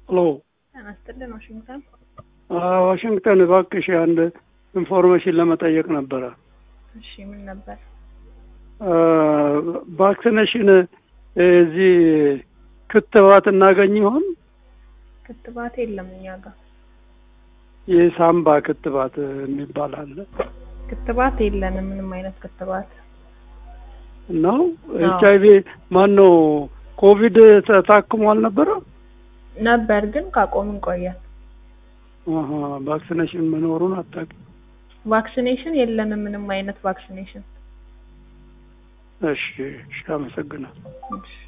ሄሎ ጤና ይስጥልን ዋሽንግተን። ዋሽንግተን እባክሽ አንድ ኢንፎርሜሽን ለመጠየቅ ነበረ። እሺ ምን ነበር? ቫክሲኔሽን እዚህ ክትባት እናገኝ ይሆን? ክትባት የለም እኛ ጋር የሳምባ ክትባት የሚባል አለ ክትባት የለንም። ምንም አይነት ክትባት ነው። ኤች አይቪ ማን ነው? ኮቪድ ታክሞ አልነበረ ነበር ግን ካቆምን ቆየን። ቫክሲኔሽን መኖሩን አታውቂም? ቫክሲኔሽን የለንም። ምንም አይነት ቫክሲኔሽን እሺ፣ እሺ፣ አመሰግናለሁ። እሺ